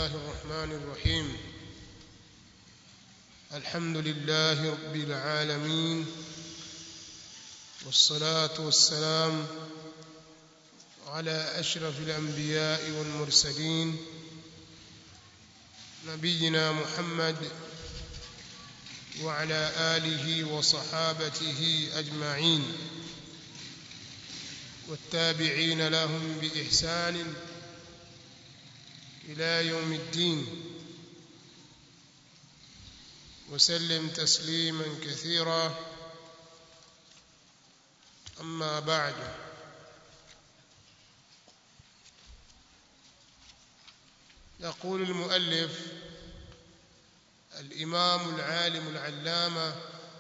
الله الرحمن الرحيم الحمد لله رب العالمين والصلاة والسلام على أشرف الأنبياء والمرسلين نبينا محمد وعلى آله وصحابته أجمعين والتابعين لهم بإحسان إلى يوم الدين وسلم تسليما كثيرا أما بعد يقول المؤلف الإمام العالم العلامة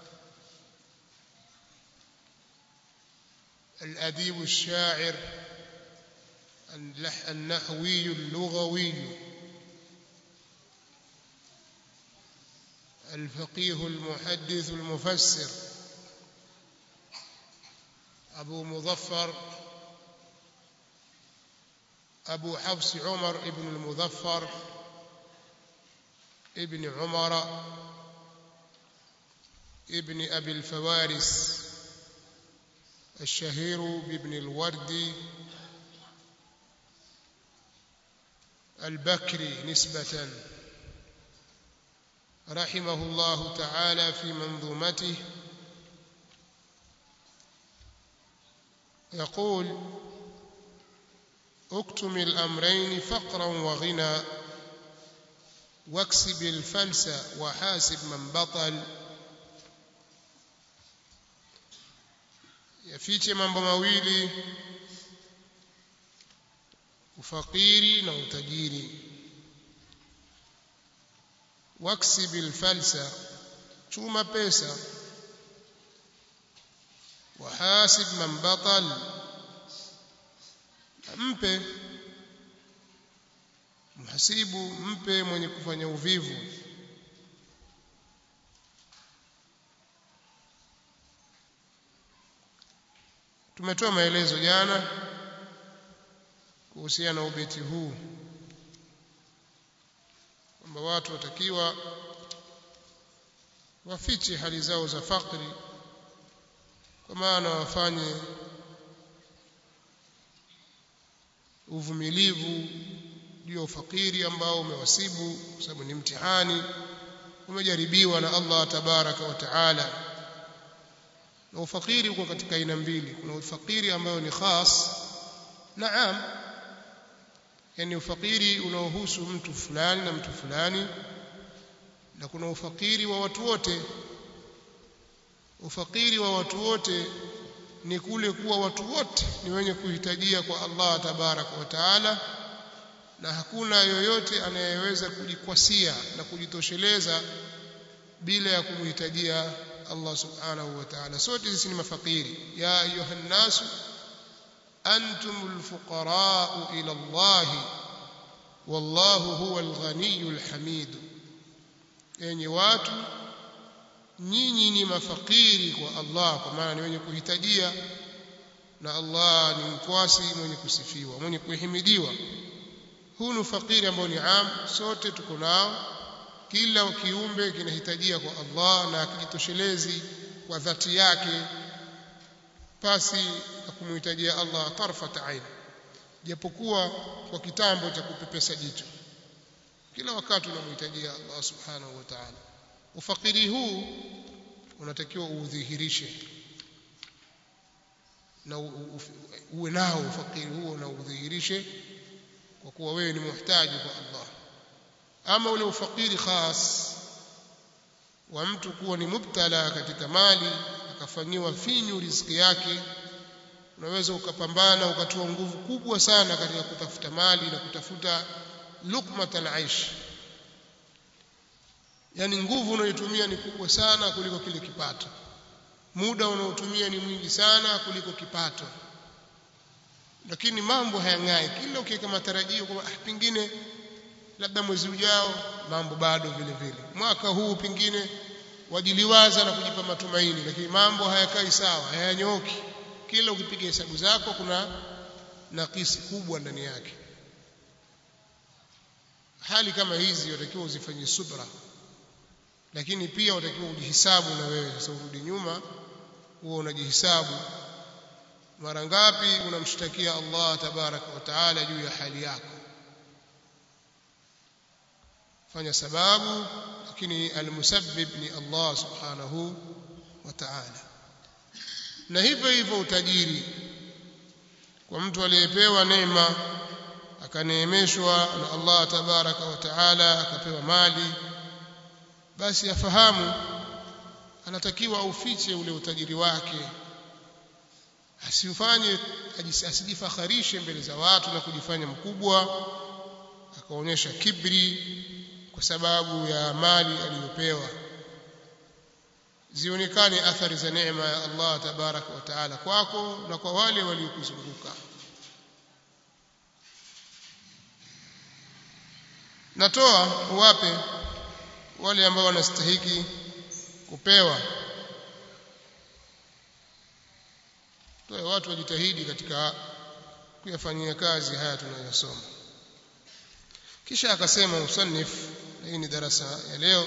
الأديب الشاعر النحوي اللغوي الفقيه المحدث المفسر أبو مظفر أبو حفص عمر ابن المظفر ابن عمر ابن أبي الفوارس الشهير بابن الوردي البكري نسبة رحمه الله تعالى في منظومته يقول اكتم الأمرين فقرا وغنى واكسب الفلس وحاسب من بطل yafiche mambo mawili ufakiri na utajiri waksib alfalsa chuma pesa wahasib man batal mpe mhasibu mpe mwenye kufanya uvivu tumetoa maelezo jana kuhusiana na ubeti huu kwamba watu watakiwa wafiche hali zao za fakri kwa maana wafanye uvumilivu juu ya ufakiri ambao umewasibu kwa sababu ni mtihani umejaribiwa na Allah tabaraka wa taala na ufakiri uko katika aina mbili kuna ufakiri ambayo ni khas na am yani ufakiri unaohusu mtu fulani na mtu fulani na kuna ufakiri wa watu wote ufakiri wa watu wote ni kule kuwa watu wote ni wenye kuhitajia kwa Allah tabaraka wa taala na hakuna yoyote anayeweza kujikwasia na kujitosheleza bila ya kumhitajia Allah subhanahu wa ta'ala sote sisi ni mafakiri ya ayuha nasu antumul fuqara ila Allah wallahu huwal ghaniyul hamid enyi watu nyinyi ni mafakiri kwa Allah kwa maana ni wenye kuhitajia na Allah ni mkwasi mwenye kusifiwa mwenye kuhimidiwa huu ni fakiri ambao ni am sote tuko nao kila kiumbe kinahitajia kwa Allah na akijitoshelezi kwa dhati yake pasi na kumhitajia Allah tarfat ain japokuwa kwa kitambo cha kupepesa jicho kila wakati unamhitajia Allah subhanahu wa ta'ala ufakiri huu unatakiwa uudhihirishe na uwe nao ufakiri huo na udhihirishe kwa kuwa wewe ni muhtaji kwa Allah ama ule ufakiri khas wa mtu kuwa ni mubtala katika mali akafanyiwa finyu riziki yake unaweza ukapambana ukatoa nguvu kubwa sana katika kutafuta mali na kutafuta lukmat al-aish yani nguvu unayotumia ni kubwa sana kuliko kile kipato muda unaotumia ni mwingi sana kuliko kipato lakini mambo hayang'ai kila ukiweka matarajio kwamba ah, pengine labda mwezi ujao mambo bado vile vile mwaka huu pengine wajiliwaza na kujipa matumaini lakini mambo hayakai sawa hayanyooki kila ukipiga hesabu zako kuna nakisi kubwa ndani yake hali kama hizi watakiwa uzifanyie subra lakini pia watakiwa ujihisabu na wewe sasa urudi nyuma huo unajihisabu mara ngapi unamshtakia Allah tabaraka wa taala juu ya hali yako fanya sababu lakini almusabbib ni Allah subhanahu wa ta'ala na hivyo hivyo utajiri kwa mtu aliyepewa neema akaneemeshwa na Allah tabaraka wa taala akapewa mali basi afahamu anatakiwa aufiche ule utajiri wake asifanye asijifakharishe mbele za watu na kujifanya mkubwa akaonyesha kibri kwa sababu ya mali aliyopewa zionekane athari za neema ya Allah tabaraka wa taala kwako na kwa wale waliokuzunguka natoa uwape wale ambao wanastahiki kupewa toe watu wajitahidi katika kuyafanyia kazi haya tunayosoma kisha akasema musannif hii ni darasa ya leo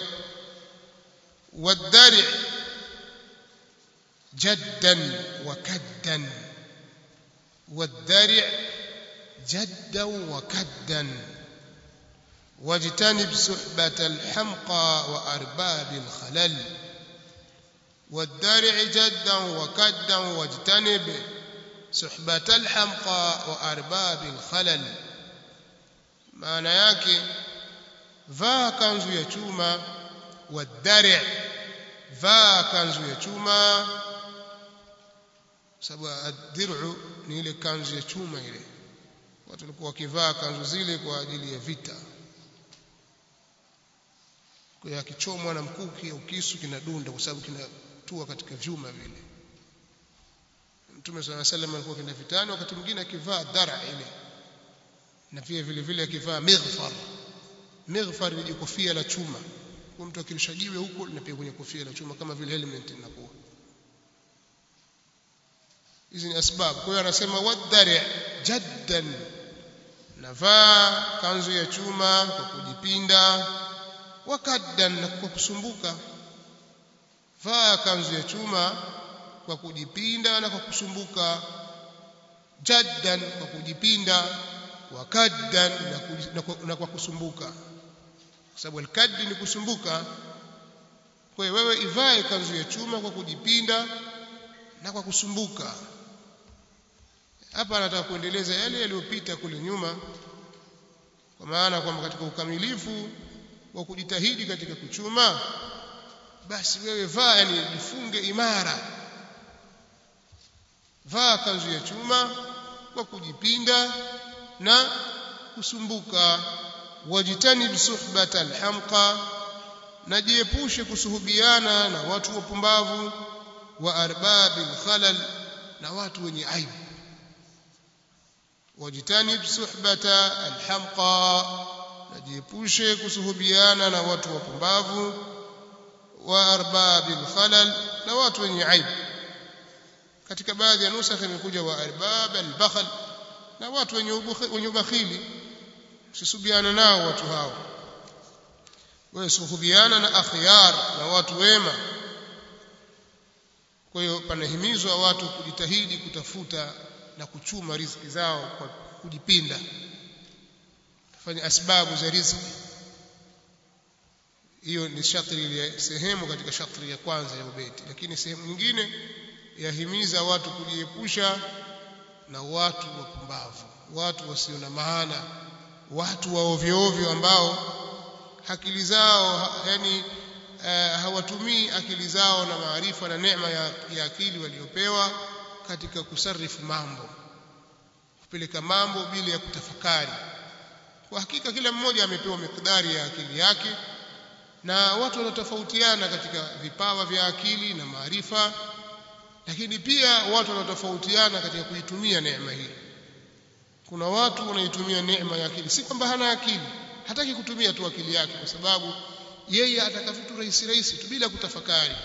والدرع جدا وكدا والدرع جدا وكدا واجتنب صحبة الحمقى وأرباب الخلل والدرع جدا وكدا واجتنب صحبة الحمقى وأرباب الخلل معنى yake vaa kanzu ya chuma wadari vaa kanzu ya chuma sababu ad-dir'u ni ile kanzu ya chuma ile watu walikuwa wakivaa kanzu zile kwa ajili ya vita kwa akichomwa na mkuki au kisu kinadunda kwa sababu kinatua katika vyuma vile Mtume swalla sallam alikuwa kenda vitani wakati mwingine akivaa dara ile na pia vile vile akivaa mighfar mighfar ni kofia la chuma kwa mtu akirusha jiwe huko linapiga kwenye kofia la chuma kama vile helmet inakuwa hizi ni asbabu kwa hiyo anasema wadari jaddan navaa kanzu ya chuma kwa kujipinda wakaddan na kwa kusumbuka vaa kanzu ya chuma kwa kujipinda na kwa kusumbuka jaddan kwa kujipinda wakaddan na kwa kusumbuka kwa sababu alkaddi ni kusumbuka kwa hiyo wewe ivae kanzu ya chuma kwa kujipinda na kwa kusumbuka hapa anataka kuendeleza yale yaliyopita kule nyuma kwa maana kwamba katika ukamilifu wa kujitahidi katika kuchuma basi wewe vaa yani jifunge imara vaa kanzu ya chuma kwa kujipinda na kusumbuka wajtanib suhbata alhamqa najiepushe kusuhubiana na watu wapumbavu wa arbabil khalal na watu wenye aibu wajtanib suhbata alhamqa najiepushe kusuhubiana na watu wapumbavu wa arbabil khalal na watu wenye aibu katika baadhi ya nusakha imekuja wa arbab albakhal na watu wenye wenye ubakhili usisubiana nao watu hao wewe suhubiana na akhyar na watu wema kwa hiyo panahimizwa watu kujitahidi kutafuta na kuchuma riziki zao kwa kujipinda kufanya asbabu za riziki hiyo ni shatri ya sehemu katika shatri ya kwanza ya ubeti lakini sehemu nyingine yahimiza watu kujiepusha na watu wapumbavu watu wasio na maana watu wa ovyo ovyo ambao akili zao yani uh, hawatumii akili zao na maarifa na neema ya, ya akili waliopewa katika kusarifu mambo kupeleka mambo bila ya kutafakari kwa hakika kila mmoja amepewa mikdari ya akili yake na watu wanatofautiana katika vipawa vya akili na maarifa lakini pia watu wanatofautiana katika kuitumia neema hii kuna watu wanaitumia neema ya akili si kwamba hana akili hataki kutumia tu akili yake kwa sababu yeye ataka vitu rahisi rahisi tu bila kutafakari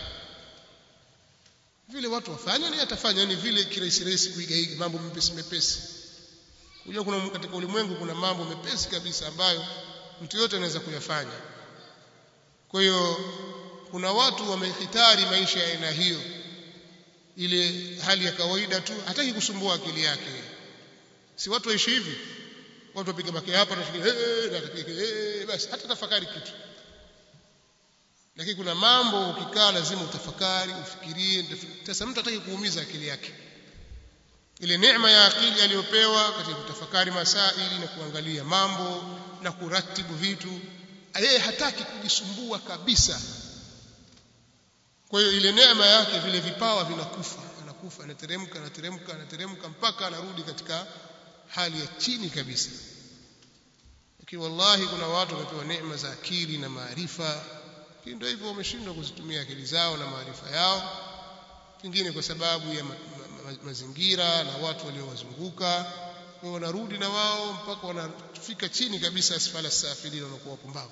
vile watu wafanya ni atafanya ni vile kirahisi rahisi kuigaiga mambo mepesi mepesi unajua kuna katika ulimwengu kuna mambo mepesi kabisa ambayo mtu yote anaweza kuyafanya kwa hiyo kuna watu wamehitari maisha ya aina hiyo ile hali ya kawaida tu hataki kusumbua akili yake si watu waishi hivi watu wapiga baki hapa na hey, basi hata tafakari kitu lakini kuna mambo ukikaa lazima utafakari ufikirie sasa mtu hataki kuumiza akili yake ile neema ya akili aliyopewa katika kutafakari masaili na kuangalia mambo na kuratibu vitu yeye hataki kujisumbua kabisa kwa hiyo ile neema yake vile vipawa vinakufa anakufa anateremka anateremka anateremka mpaka anarudi katika hali ya chini kabisa lakini wallahi kuna watu wamepewa neema za akili na maarifa lakini ndio hivyo wameshindwa kuzitumia akili zao na maarifa yao pengine kwa sababu ya ma, ma, ma, mazingira na watu waliowazunguka kwa wanarudi na wao mpaka wanafika chini kabisa asfala safilin wanakuwa wapumbavu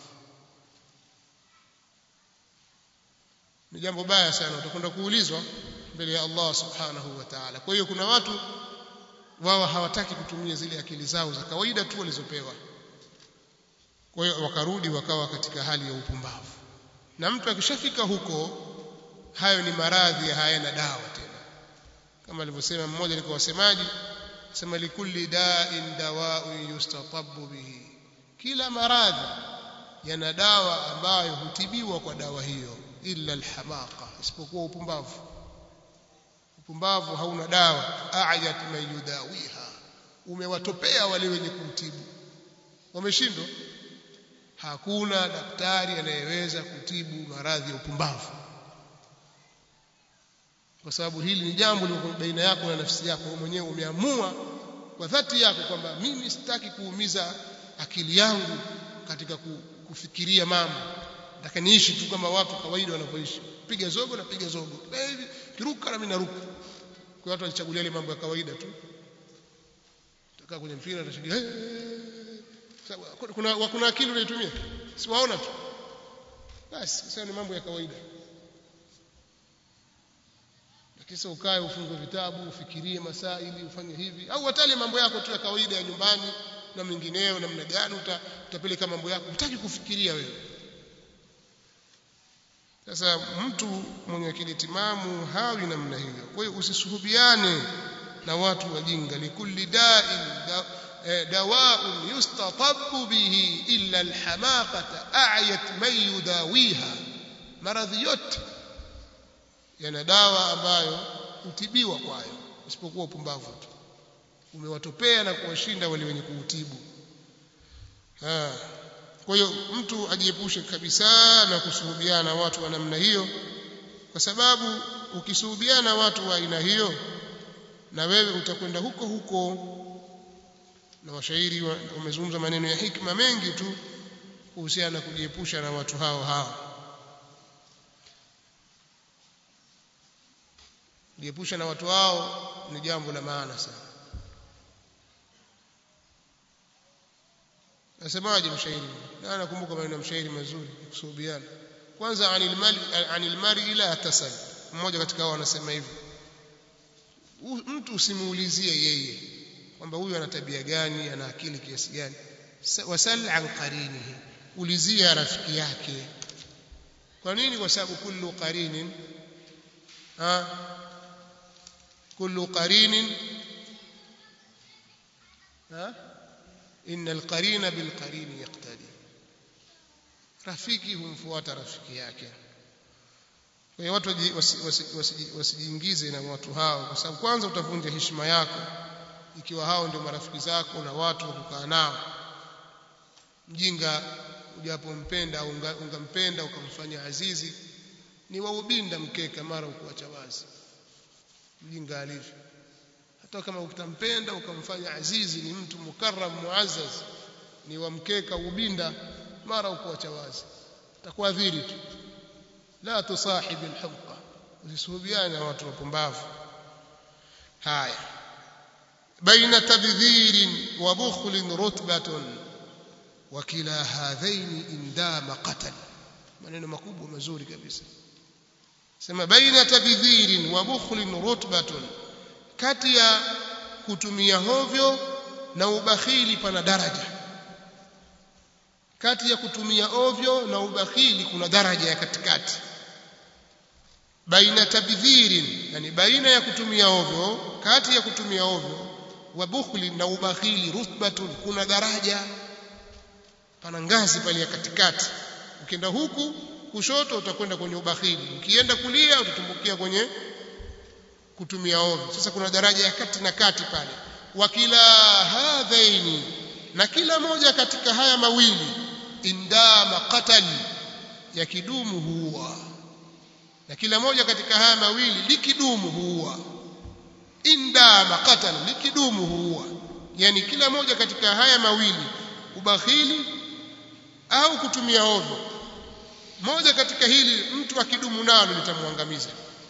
ni jambo baya sana utakwenda kuulizwa mbele ya Allah subhanahu wa ta'ala kwa hiyo kuna watu wao hawataki kutumia zile akili zao za kawaida tu walizopewa kwa hiyo wakarudi wakawa katika hali ya upumbavu na mtu akishafika huko hayo ni maradhi hayana dawa tena kama alivyosema mmoja alikuwa wasemaji sema likulli da'in dawa'un yustatabu bihi kila maradhi yana dawa ambayo hutibiwa kwa dawa hiyo illa alhamaqa isipokuwa upumbavu upumbavu hauna dawa a'yat man yudawiha umewatopea wale wenye kumtibu wameshindwa hakuna daktari anayeweza kutibu maradhi ya upumbavu kwa sababu hili ni jambo liko baina yako na nafsi yako wewe mwenyewe umeamua kwa dhati yako kwamba mimi sitaki kuumiza akili yangu katika kufikiria mambo nataka niishi tu kama watu kawaida wanavyoishi piga zogo na piga zogo hivi kiruka na mimi naruka kwa watu walichagulia ile mambo ya kawaida tu takaa kwenye mpira atashinda hey, kuna kuna akili unaitumia si waona tu basi sasa ni mambo ya kawaida kisha ukae ufungue vitabu ufikirie masaili ufanye hivi au watale mambo yako tu ya kawaida ya nyumbani na mengineyo namna gani uta, utapeleka mambo yako hutaki kufikiria wewe sasa mtu mwenye akili timamu hawi namna hiyo kwa hiyo usisuhubiane na watu wajinga likulli da'in da, eh, dawa'un yustatabu bihi illa alhamaqata a'yat man yudawiha maradhi yote yana dawa ambayo hutibiwa kwayo isipokuwa upumbavu tu umewatopea na kuwashinda wale wenye kuutibu kwa hiyo mtu ajiepushe kabisa na kusuhubiana na watu wa namna hiyo kwa sababu ukisuhubiana na watu wa aina hiyo na wewe utakwenda huko huko na washairi wamezungumza maneno ya hikma mengi tu kuhusiana na kujiepusha na watu hao hao kujiepusha na watu hao ni jambo la maana sana nasemaje mshairi na nakumbuka maneno ya mshairi mazuri kusuhubiana kwanza anil mali anil mari ila tasal mmoja katika hao anasema hivi mtu usimuulizie yeye kwamba huyu ana tabia gani ana akili kiasi gani wasal an qarinihi ulizia rafiki yake kwa nini kwa sababu kullu qarinin ha kullu qarinin ha inna alqarina bilqarini yaqtadi rafiki humfuata rafiki yake kwa hiyo watu wasijiingize na watu hao kwa sababu kwanza utavunja heshima yako ikiwa hao ndio marafiki zako na watu wa kukaa nao mjinga ujapompenda au ungampenda ukamfanya azizi ni waubinda mkeka mara ukuacha wazi mjinga alivyo hata kama utampenda ukamfanya azizi ni mtu mukarram muazzaz ni wa mkeka ubinda mara ukuacha wazi takuadhiri tu la tusahib alhumqa usisuhubiane na watu wapumbavu haya baina tabdhirin wa bukhlin rutbatun wa kila hadhaini indama qatal maneno makubwa mazuri kabisa sema baina tabdhirin wa bukhlin rutbatun kati ya kutumia hovyo na ubakhili pana daraja kati ya kutumia ovyo na ubakhili kuna daraja ya katikati baina tabdhirin yani baina ya kutumia ovyo kati ya kutumia ovyo wa bukhli na ubakhili rutbatun kuna daraja pana ngazi pale ya katikati ukienda huku kushoto utakwenda kwenye ubakhili ukienda kulia utatumbukia kwenye kutumia ovyo sasa kuna daraja ya kati na kati pale wa kila hadhaini na kila moja katika haya mawili indama qatali ya kidumu huwa na kila moja katika haya mawili likidumu huwa indama qatala likidumu huwa yani kila moja katika haya mawili ubakhili au kutumia ovyo moja katika hili mtu akidumu nalo litamwangamiza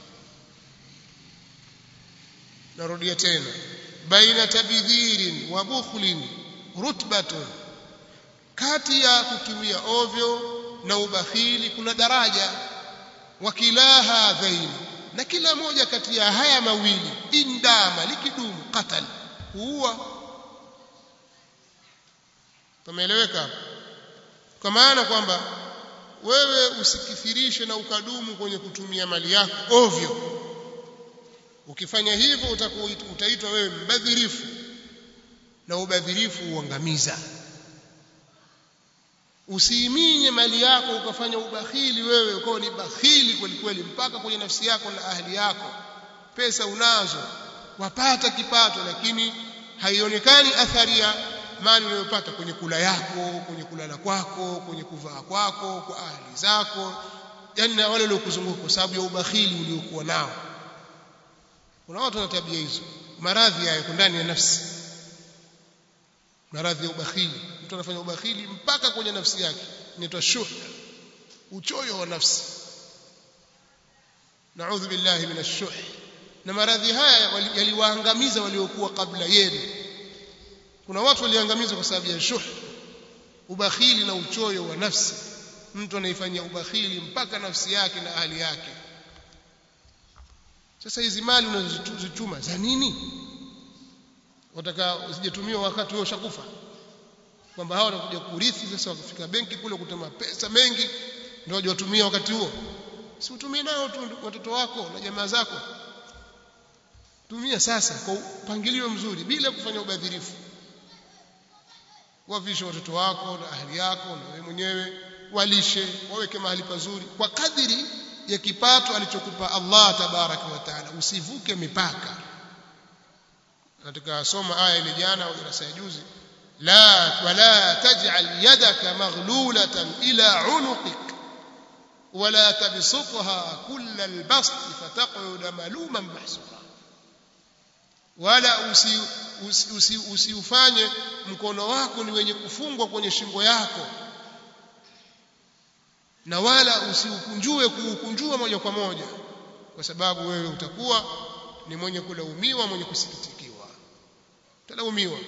narudia tena baina tabidhirin wa bukhlin rutbatun kati ya kutumia ovyo na ubakhili kuna daraja wa kilaha dhaini na kila moja kati ya haya mawili indama likidumu qatal huwa tumeeleweka kwa maana kwamba wewe usikithirishe na ukadumu kwenye kutumia mali yako ovyo ukifanya hivyo utakuwa utaitwa wewe mbadhirifu na ubadhirifu uangamiza usiiminye mali yako ukafanya ubakhili wewe ukawa ni bakhili kweli kweli mpaka kwenye nafsi yako na ahli yako pesa unazo wapata kipato lakini haionekani athari ya mali unayopata kwenye kula yako kwenye kulala kwako kwenye kuvaa kwako kwa ahli zako yani na wale waliokuzunguka kwa sababu ya ubakhili uliokuwa nao kuna watu wana tabia hizo maradhi yako ndani ya nafsi maradhi ya ubakhili mtu anafanya ubakhili mpaka kwenye nafsi yake inaitwa shuh uchoyo wa nafsi naudhu billahi minash shuh na maradhi haya yaliwaangamiza waliokuwa kabla yenu kuna watu waliangamizwa kwa sababu ya shuh ubakhili na uchoyo wa nafsi mtu anaifanyia ubakhili mpaka nafsi yake na hali yake sasa hizi mali unazozichuma za nini wataka usijatumiwa wakati wewe ushakufa kwamba hao wanakuja kurithi sasa wakifika benki kule kutema pesa mengi ndio waje watumie wakati huo si utumie nao tu watoto wako na jamaa zako tumia sasa kwa upangilio mzuri bila kufanya ubadhirifu wavishe watoto wako na ahli yako na wewe mwenyewe walishe waweke mahali pazuri kwa kadiri ya kipato alichokupa Allah tabaraka wa taala usivuke mipaka katika soma aya ile jana au darasa ya juzi la wala taj'al yadaka maghlulatan ila unuqik wala tabsutha kull albast fataq'ud maluman mahsura wala usi usiufanye usi, usi mkono wako ni wenye kufungwa kwenye shingo yako na wala usiukunjue kuukunjua moja kwa moja kwa sababu wewe utakuwa ni mwenye kulaumiwa mwenye kusikitikiwa utalaumiwa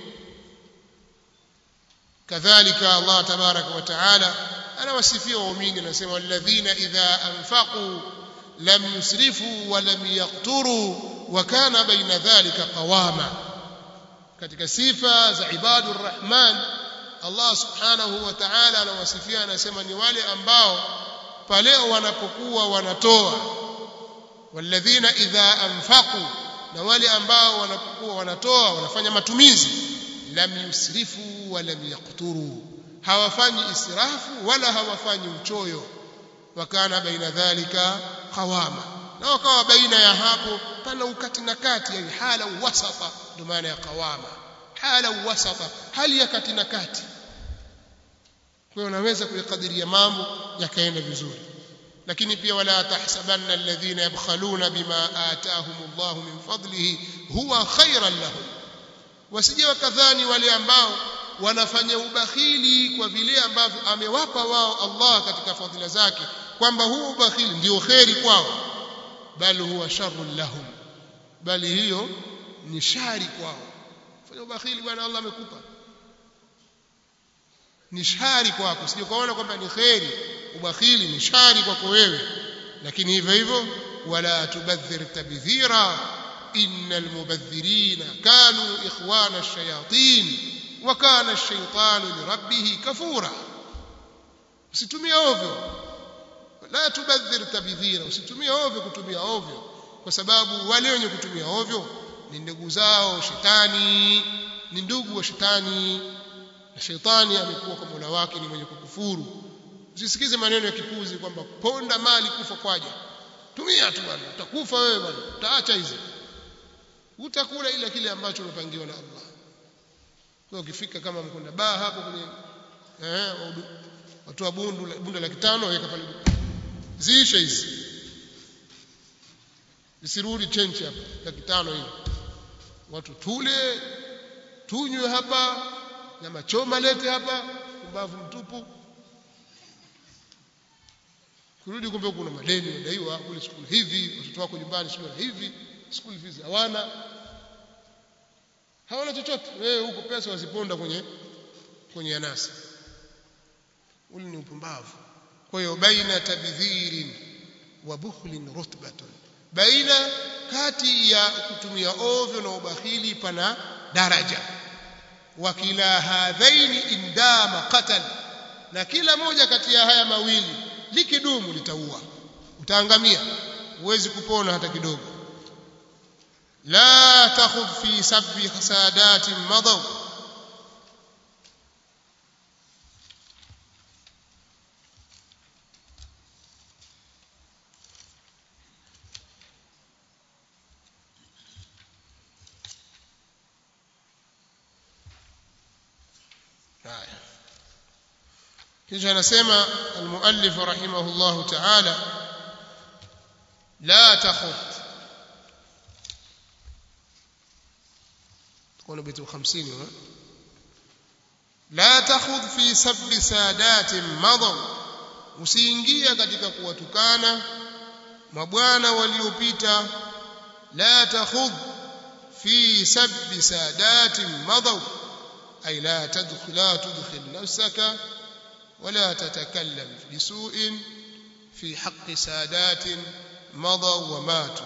kadhalika Allah tabaraka wa taala anawasifia waumini anasema walladhina idha anfaqu lam yusrifu wa lam yaqturu wa kana baina dhalika qawama katika sifa za ibadur rahman Allah subhanahu wa ta'ala anawasifia anasema ni wale ambao pale wanapokuwa wanatoa walladhina idha anfaqu na wale ambao wanapokuwa wanatoa wanafanya matumizi lam yusrifu wa lam yaqturu hawafanyi israfu wala hawafanyi uchoyo wakana baina dhalika qawama na wakawa baina ya hapo pana ukati na kati yani hala wasata ndio maana ya qawama hala wasata hali ya kati na kati kwa hiyo unaweza kuyakadiria mambo yakaenda vizuri lakini pia wala tahsabanna alladhina yabkhaluna bima ataahum Allah min fadlihi huwa khairan lahum wasije wakadhani wale ambao wanafanya ubakhili kwa vile ambavyo amewapa wao Allah katika fadhila zake kwamba huo ubakhili ndio kheri kwao bali huwa sharrun lahum bali hiyo ni shari kwao fanya ubakhili bwana Allah amekupa ni shari kwako sije kuona kwamba ni kheri ubakhili ni shari kwako wewe lakini hivyo hivyo wala tubadhir tabdhira innal mubadhirina kanu ikhwana ash-shayatin wa kana ash-shaytanu li rabbih kafura usitumie ovyo la tubadhir tabdhira usitumie ovyo kutumia ovyo kwa sababu wale wenye kutumia ovyo ni ndugu zao shetani ni ndugu wa shetani na shetani amekuwa kwa Mola wake ni mwenye kukufuru usisikize maneno ya kipuzi kwamba ponda mali kufa kwaje tumia tu bwana utakufa wewe bwana utaacha hizi utakula ile kile ambacho umepangiwa na Allah kwa ukifika kama mkonda baa hapo kwenye eh watu wa bundu bunda la kitano weka pale ziishe hizi zisirudi chenchi hapa ya kitano hivi watu tule tunywe hapa nyama choma lete hapa kumbavu mtupu kurudi kumbe kuna madeni unadaiwa kule skuli hivi watoto wako nyumbani shule hivi skuli fees hawana hawana chochote wewe huko pesa waziponda kwenye kwenye anasa ule ni upumbavu kwa hiyo baina tabdhirin wa bukhlin rutbatun baina kati ya kutumia ovyo na ubakhili pana daraja wa kila hadhaini indama qatal na kila moja kati ya haya mawili likidumu litaua utaangamia huwezi kupona hata kidogo la takhudh fi sabbi khasadati madaw haya kisha anasema almuallif rahimahullah ta'ala la takhut kuna bitu 50 la takhudh fi sabbi sadatin madaw usiingia katika kuwatukana mabwana waliopita la takhudh fi sabbi sadatin madaw ay la tadkhul la tudkhil nafsaka ولا تتكلم بسوء في حق سادات مضوا وماتوا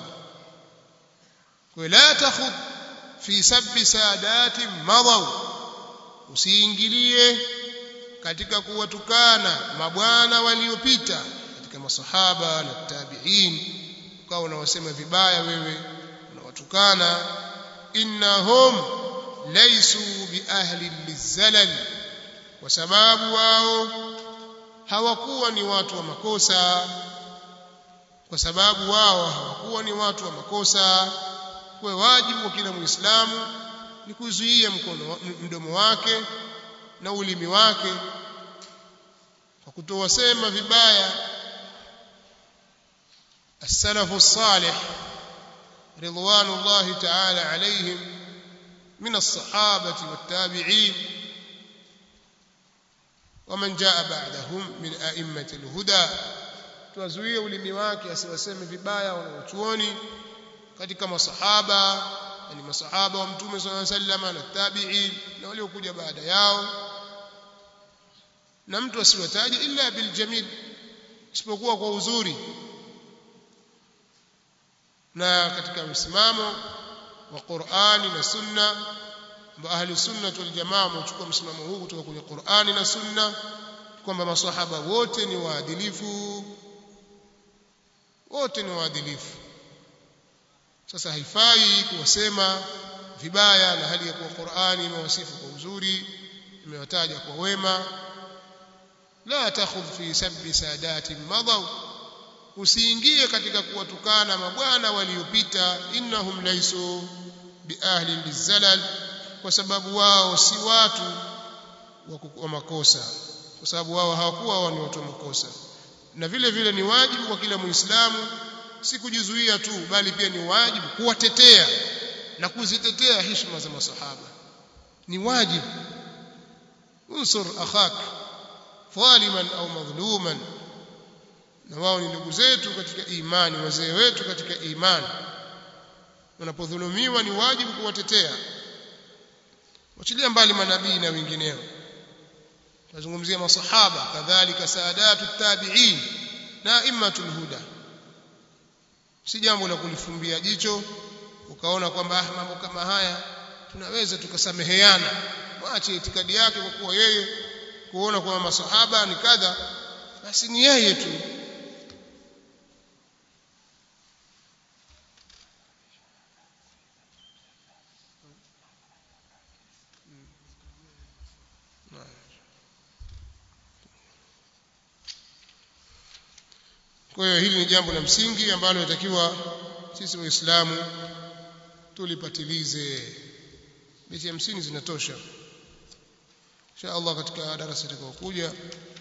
ولا تخض في سب سادات مضوا usiingilie katika kuwatukana mabwana waliopita katika masahaba na tabi'in ukawa unawasema vibaya wewe unawatukana innahum laysu bi ahli lizalal kwa sababu wao hawakuwa ni watu wa makosa kwa sababu wao hawakuwa ni watu wa makosa kwa wajibu wa kila muislamu ni kuzuia mkono mdomo wake na ulimi wake kwa kutowasema vibaya السلف الصالح رضوان الله تعالى عليهم من الصحابة والتابعين ومن جاء بعدهم من أئمة الهدى tuwazuie ulimi wake asiwaseme vibaya wanaochuoni katika masahaba yani masahaba wa mtume sallallahu alaihi wasallam na tabi'in na waliokuja baada yao na mtu asiwataje illa bil jamil isipokuwa kwa uzuri na katika msimamo wa Qur'ani na Sunna ahli sunna wal jamaa wamechukua msimamo huu kutoka kwenye Qur'ani na Sunna kwamba maswahaba wote ni waadilifu wote ni waadilifu sasa haifai kuwasema vibaya na hali ya kuwa Qur'ani imewasifu kwa uzuri imewataja kwa wema la takhudh fi sabbi sadati madaw usiingie katika kuwatukana mabwana waliopita innahum laysu biahli lizalal kwa sababu wao si watu wa makosa kwa sababu wao hawakuwa wao ni watu wa makosa na vile vile ni wajibu kwa kila muislamu si kujizuia tu bali pia ni wajibu kuwatetea na kuzitetea heshima za masahaba ni wajibu unsur akhak dhaliman au madhluman na wao ni ndugu zetu katika imani wazee wetu katika imani wanapodhulumiwa ni wajibu kuwatetea wachilia mbali manabii na wengineo tunazungumzia masahaba kadhalika saadatu tabi'in na immatul huda si jambo la kulifumbia jicho ukaona kwamba ah mambo kama haya tunaweza tukasameheana mwache itikadi yake kwa kuwa yeye kuona kwamba masahaba ni kadha basi ni yeye tu kwa hiyo hili ni jambo la msingi ambalo inatakiwa sisi waislamu tulipatilize beti hamsini zinatosha insha Allah katika darasa litakayokuja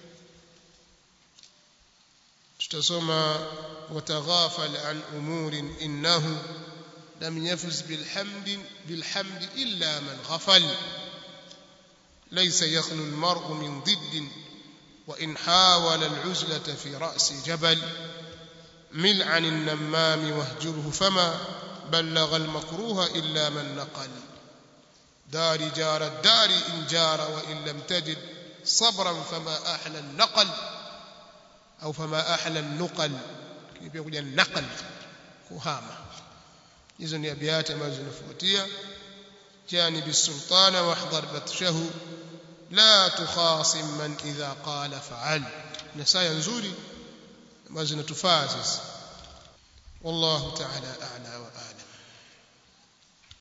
tutasoma wataghafal an umurin innahu lam yafuz bilhamd bilhamd illa man ghafal ليس يخلو المرء من ضد وإن حاول العزلة في رأس جبل مل عن النمام واهجره فما بلغ المكروه إلا من نقل دار جار الدار إن جار وإن لم تجد صبرا فما أحلى النقل أو فما أحلى النقل كيف يقول النقل كهامة hizo ni abiati ambazo zinafuatia جانب السلطان واحذر بطشه لا تخاصم من إذا قال فعل نسايا nzuri ambazo zinatufaa sisi والله تعالى أعلى وأعلم